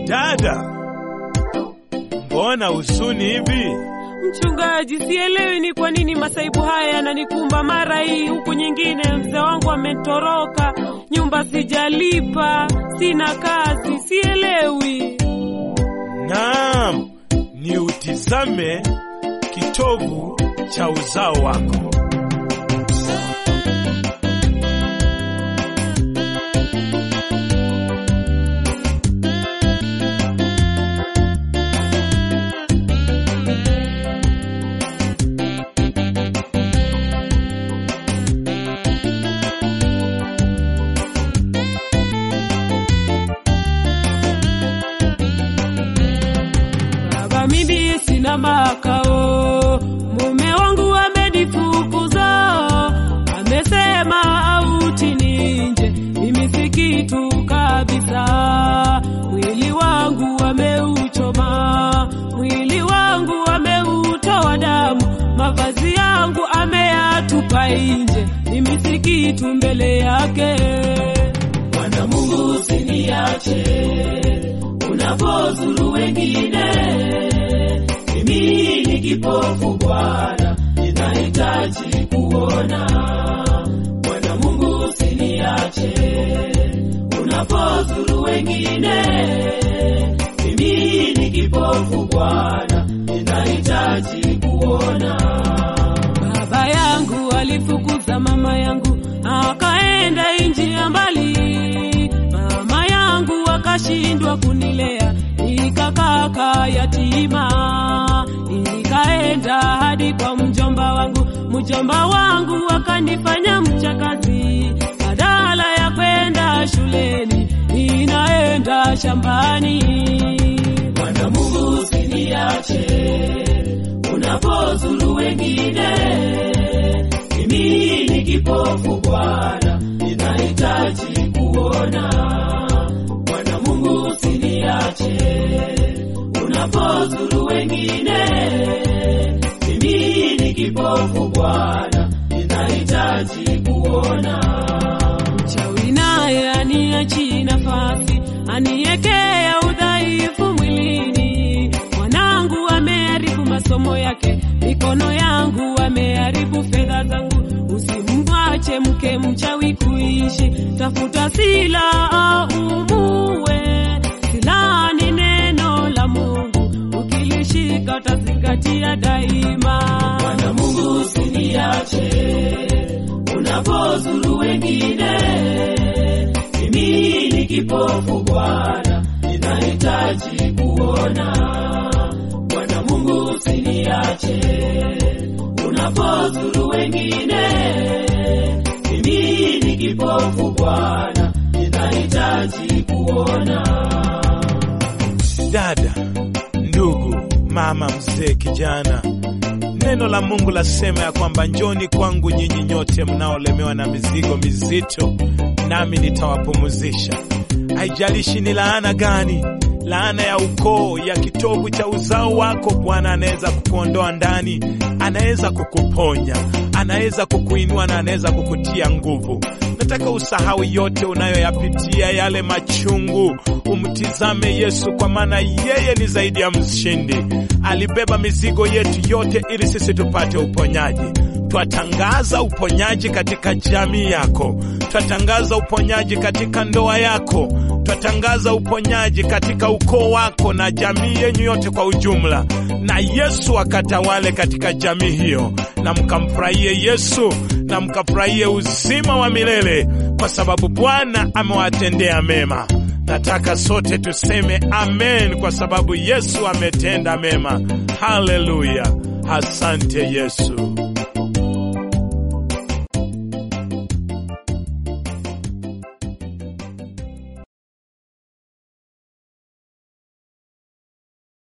Dada, mbona husuni hivi? Mchungaji, sielewi ni kwa nini masaibu haya yananikumba mara hii huku nyingine. Mzee wangu ametoroka, nyumba sijalipa, sina kazi, sielewi. Naam, ni utizame kitovu cha uzao wako. Baba, mimi sina makao, mume wangu amenifukuza, amesema auti ninje, mimi si kitu kabisa. Mwili wangu ameuchoma, mwili wangu ameutoa damu, mavazi yangu ameyatupa nje, mimi si kitu mbele yake. Bwana Mungu usiniache unapozuru wengine. Mimi ni kipofu Bwana, ninahitaji kuona. Bwana Mungu usiniache unapozuru wengine. Mimi ni kipofu Bwana, ninahitaji kuona. Baba yangu alifukuza mama yangu akaenda nchi ya mbali, mama yangu akashindwa kunilea, nikakaka yatima, nikaenda hadi kwa mjomba wangu, mjomba wangu akanifanya mchakazi, badala ya kwenda shuleni ninaenda shambani. Bwana Mungu usiniache unapozuru wengine mimi ni kipofu Bwana, ninahitaji kuona. Bwana Mungu usiniache unapozuru wengine. Mimi ni kipofu Bwana, ninahitaji kuona. Mchawi naye aniachi nafasi, aniekea udhaifu mwilini. Mwanangu ameharibu masomo yake, mikono yangu ameharibu fedha zangu. Usimwache mke mchawi kuishi, tafuta silaha umue. Silaha ni neno la Mungu, ukilishika utazingatia daima. Bwana Mungu usiniache unapozuru wengine. Mimi ni kipofu Bwana, ninahitaji kuona. Bwana Mungu usiniache unapozuru wengine. Mimi ni kipofu Bwana, ninahitaji kuona. Dada, ndugu, mama, mzee, kijana, neno la Mungu lasema ya kwamba njoni kwangu nyinyi nyote mnaolemewa na mizigo mizito, nami nitawapumuzisha. Haijalishi ni laana gani, laana ya ukoo, ya kitovu cha uzao wako, Bwana anaweza kukuondoa ndani, anaweza kukuponya, anaweza kukuinua na anaweza kukutia nguvu. Nataka usahau yote unayoyapitia, yale machungu, umtizame Yesu, kwa maana yeye ni zaidi ya mshindi. Alibeba mizigo yetu yote ili sisi tupate uponyaji. Twatangaza uponyaji katika jamii yako, twatangaza uponyaji katika ndoa yako, twatangaza uponyaji katika ukoo wako na jamii yenyu yote kwa ujumla, na Yesu akatawale katika jamii hiyo, na mkamfurahie Yesu na mkafurahie uzima wa milele, kwa sababu Bwana amewatendea mema. Nataka sote tuseme amen, kwa sababu Yesu ametenda mema. Haleluya! Asante Yesu.